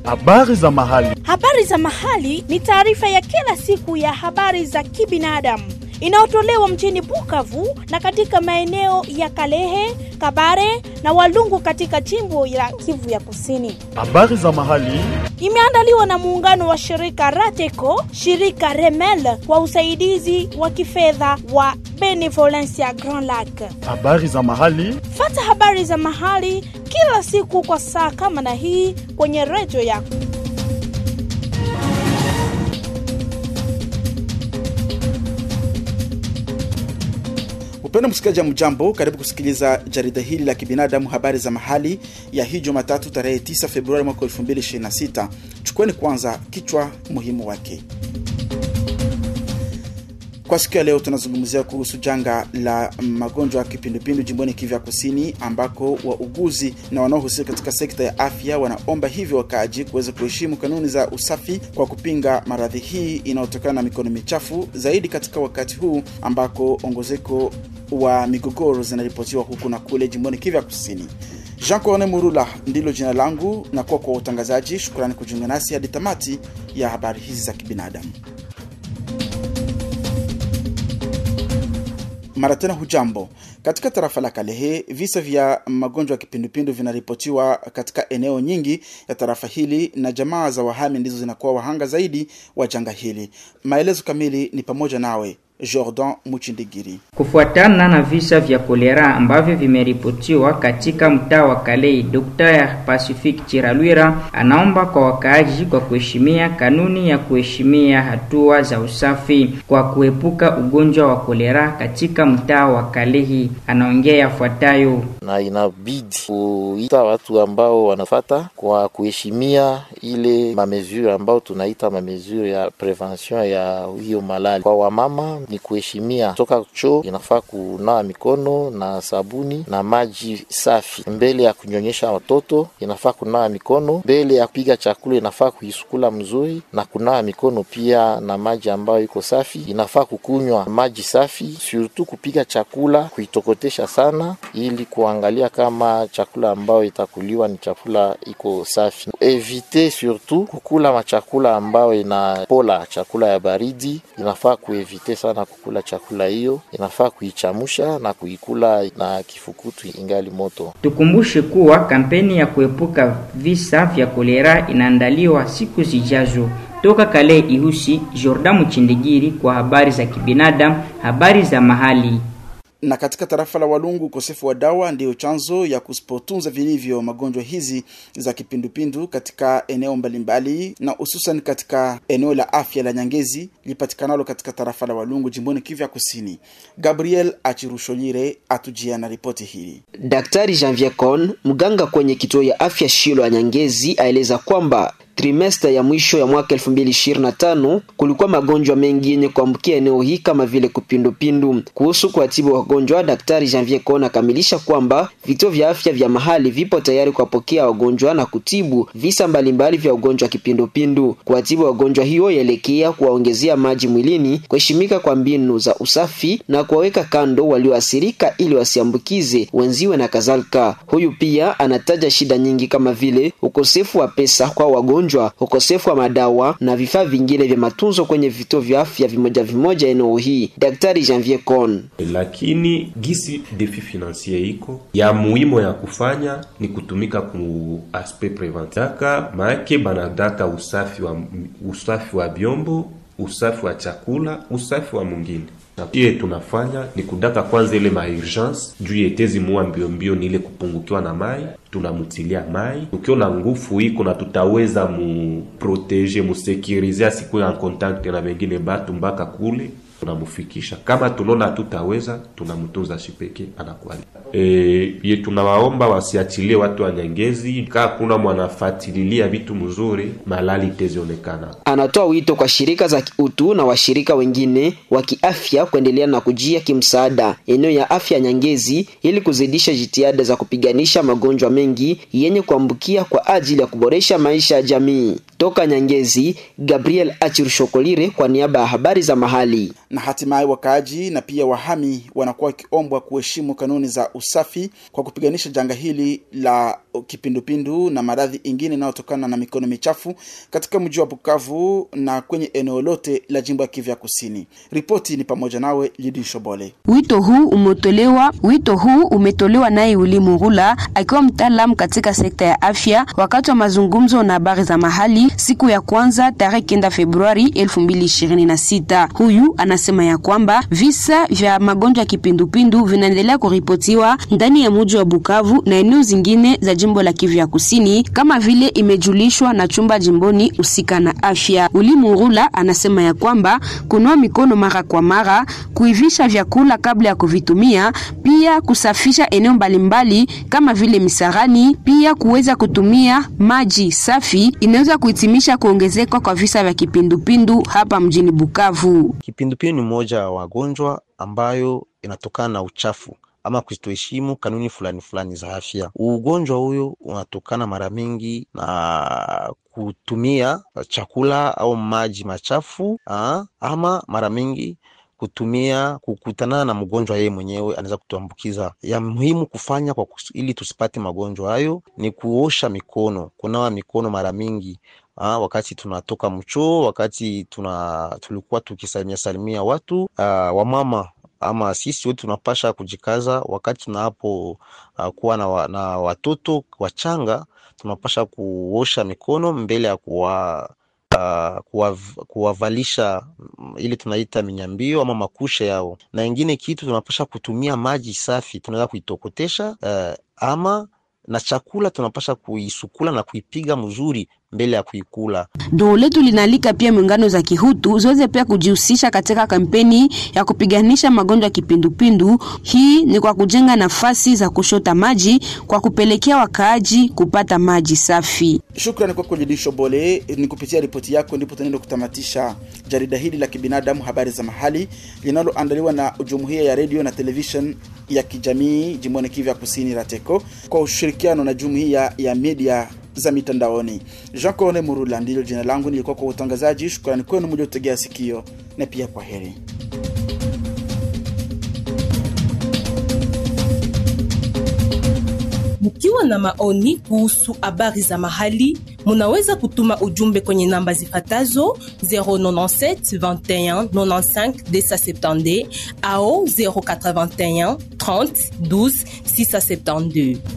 Habari za mahali. Habari za mahali ni taarifa ya kila siku ya habari za kibinadamu inayotolewa mjini Bukavu na katika maeneo ya Kalehe, Kabare na Walungu katika jimbo la Kivu ya Kusini. Habari za mahali. Imeandaliwa na muungano wa shirika Rateco, shirika Remel kwa usaidizi wa kifedha wa Benevolencia Grand Lac. Habari za mahali. Fata habari za mahali kila siku kwa saa kama na hii kwenye redio yako. Upendo msikilizaji, mjambo, karibu kusikiliza jarida hili la kibinadamu, habari za mahali ya hii Jumatatu tarehe 9 Februari mwaka 2026. Chukueni kwanza kichwa muhimu wake. Kwa siku ya leo tunazungumzia kuhusu janga la magonjwa ya kipindupindu jimboni Kivu ya Kusini, ambako wauguzi na wanaohusika katika sekta ya afya wanaomba hivyo wakaaji kuweza kuheshimu kanuni za usafi kwa kupinga maradhi hii inayotokana na mikono michafu, zaidi katika wakati huu ambako ongezeko wa migogoro zinaripotiwa huku na kule jimboni Kivu ya Kusini. Jean Corne Murula ndilo jina langu na kuwa kwa utangazaji. Shukrani kujiunga nasi hadi tamati ya habari hizi za kibinadamu. Mara tena hujambo. Katika tarafa la Kalehe, visa vya magonjwa ya kipindupindu vinaripotiwa katika eneo nyingi ya tarafa hili, na jamaa za wahami ndizo zinakuwa wahanga zaidi wa janga hili. Maelezo kamili ni pamoja nawe Jordan Muchindigiri. Kufuatana na visa vya kolera ambavyo vimeripotiwa katika mtaa wa Kalei, Dr. Pacific Chiralwira anaomba kwa wakaaji kwa kuheshimia kanuni ya kuheshimia hatua za usafi kwa kuepuka ugonjwa wa kolera katika mtaa wa Kalehi. Anaongea yafuatayo: na inabidi kuita watu ambao wanafata kwa kuheshimia ile mamesure ambao tunaita mamesure ya prevention ya hiyo malali kwa wamama ni kuheshimia toka choo, inafaa kunawa mikono na sabuni na maji safi. Mbele ya kunyonyesha watoto inafaa kunawa mikono. Mbele ya kupiga chakula inafaa kuisukula mzuri na kunawa mikono pia na maji ambayo iko safi. Inafaa kukunywa maji safi, surtout kupiga chakula kuitokotesha sana, ili kuangalia kama chakula ambayo itakuliwa ni chakula iko safi. Evite surtout kukula machakula ambayo inapola chakula ya baridi, inafaa kuevite sana kukula chakula hiyo, inafaa kuichamusha na kuikula na kifukutu ingali moto. Tukumbushe kuwa kampeni ya kuepuka visa vya kolera inaandaliwa siku zijazo. Toka Kale Ihusi, Jordan Muchindigiri kwa habari za kibinadamu, habari za mahali na katika tarafa la Walungu, ukosefu wa dawa ndiyo chanzo ya kusipotunza vilivyo magonjwa hizi za kipindupindu katika eneo mbalimbali, na hususan katika eneo la afya la Nyangezi lipatikanalo katika tarafa la Walungu jimboni Kivu ya Kusini. Gabriel Achirusholire atujia na ripoti hii. Daktari Janvier Con, mganga kwenye kituo ya afya Shilo ya Nyangezi, aeleza kwamba trimesta ya mwisho ya mwaka 2025 kulikuwa magonjwa mengi yenye kuambukia eneo hii kama vile kupindupindu. Kuhusu kuwatibu wagonjwa, daktari Janvier Kona akamilisha kwamba vituo vya afya vya mahali vipo tayari kuwapokea wagonjwa na kutibu visa mbalimbali vya ugonjwa wa kipindupindu. Kuwatibu wagonjwa hiyo yaelekea kuwaongezea maji mwilini, kuheshimika kwa mbinu za usafi na kuwaweka kando walioathirika ili wasiambukize wenziwe na kadhalika. Huyu pia anataja shida nyingi kama vile ukosefu wa pesa kwa wagonjwa ukosefu wa madawa na vifaa vingine vya matunzo kwenye vituo vya afya vimoja vimoja eneo hii. Daktari Janvier Con: lakini gisi defi financier iko ya muhimu ya kufanya ni kutumika ku aspect preventaka maake banadaka usafi wa usafi wa vyombo, usafi wa chakula, usafi wa mwingine na pia tunafanya ni kudaka kwanza ile maurgence juu yetezi mua mbio mbio, ni ile kupungukiwa na mai, tunamutilia mai ukiona ngufu iko na tutaweza muprotege musekurize asikuwe en contact na wengine batu mpaka kule tunamufikisha. Kama tunaona hatutaweza, tunamtunza shipeke anakwali. E, ye tunawaomba wasiachilie watu wa Nyangezi, kaa kuna mwanafatililia vitu mzuri, malali itezionekana. Anatoa wito kwa shirika za kiutu na washirika wengine wa kiafya kuendelea na kujia kimsaada eneo ya afya Nyangezi ili kuzidisha jitihada za kupiganisha magonjwa mengi yenye kuambukia kwa ajili ya kuboresha maisha ya jamii. Toka Nyangezi, Gabriel Achirshokolire kwa niaba ya habari za mahali. Na hatimaye wakaaji na pia wahami wanakuwa wakiombwa kuheshimu kanuni za usafi kwa kupiganisha janga hili la kipindupindu na maradhi ingine inayotokana na mikono michafu katika mji wa Bukavu na kwenye eneo lote la jimbo ya Kivu ya Kusini. Ripoti ni pamoja nawe Lidi Shobole. Wito huu umetolewa wito huu umetolewa naye Willy Murula akiwa mtaalamu katika sekta ya afya wakati wa mazungumzo na habari za mahali siku ya kwanza tarehe kenda Februari 2026. Huyu anasema ya kwamba visa vya magonjwa ya kipindupindu vinaendelea kuripotiwa ndani ya mji wa Bukavu na eneo zingine za jimbo la Kivu ya Kusini kama vile imejulishwa na chumba jimboni husika na afya. Willy Murula anasema ya kwamba kunawa mikono mara kwa mara, kuivisha vyakula kabla ya kuvitumia, pia kusafisha eneo mbalimbali kama vile misarani, pia kuweza kutumia maji safi inaweza kuhitimisha kuongezeka kwa visa vya kipindupindu hapa mjini Bukavu. Kipindupindu ni moja wa wagonjwa ambayo inatokana na uchafu ama kutoheshimu kanuni fulani fulani za afya. Ugonjwa huyo unatokana mara mingi na kutumia chakula au maji machafu aa, ama mara mingi kutumia kukutana na mgonjwa yeye mwenyewe anaweza kutuambukiza. Ya muhimu kufanya kwa kus, ili tusipate magonjwa hayo ni kuosha mikono, kunawa mikono mara mingi Ha, wakati tunatoka mchoo, wakati tuna tulikuwa tukisalimia salimia watu uh, wamama ama sisi wote tunapasha kujikaza wakati tunapo uh, kuwa na, wa, na watoto wachanga tunapasha kuosha mikono mbele ya kuwa uh, kuwavalisha ile tunaita minyambio ama makushe yao, na ingine kitu tunapasha kutumia maji safi, tunaweza kuitokotesha uh, ama na chakula tunapasha kuisukula na kuipiga mzuri mbele ya kuikula. Doo letu linaalika pia muungano za kihutu ziweze pia kujihusisha katika kampeni ya kupiganisha magonjwa ya kipindupindu. Hii ni kwa kujenga nafasi za kushota maji kwa kupelekea wakaaji kupata maji safi. Shukrani kwako Jidisho Bole. Ni kupitia ripoti yako ndipo tunaenda kutamatisha jarida hili la kibinadamu, habari za mahali, linaloandaliwa na jumuiya ya redio na television ya kijamii jimboni Kivu ya Kusini, RATECO, kwa ushirikiano na jumuiya ya media za mitandaoni. Jean Cone Murula ndilo jina langu, nilikuwa kwa utangazaji. Shukrani kwenu mliotegea sikio, na pia kwa heri. Mkiwa na maoni kuhusu habari za mahali, munaweza kutuma ujumbe kwenye namba zifatazo 097 21 95 270 au 081 30 12 672.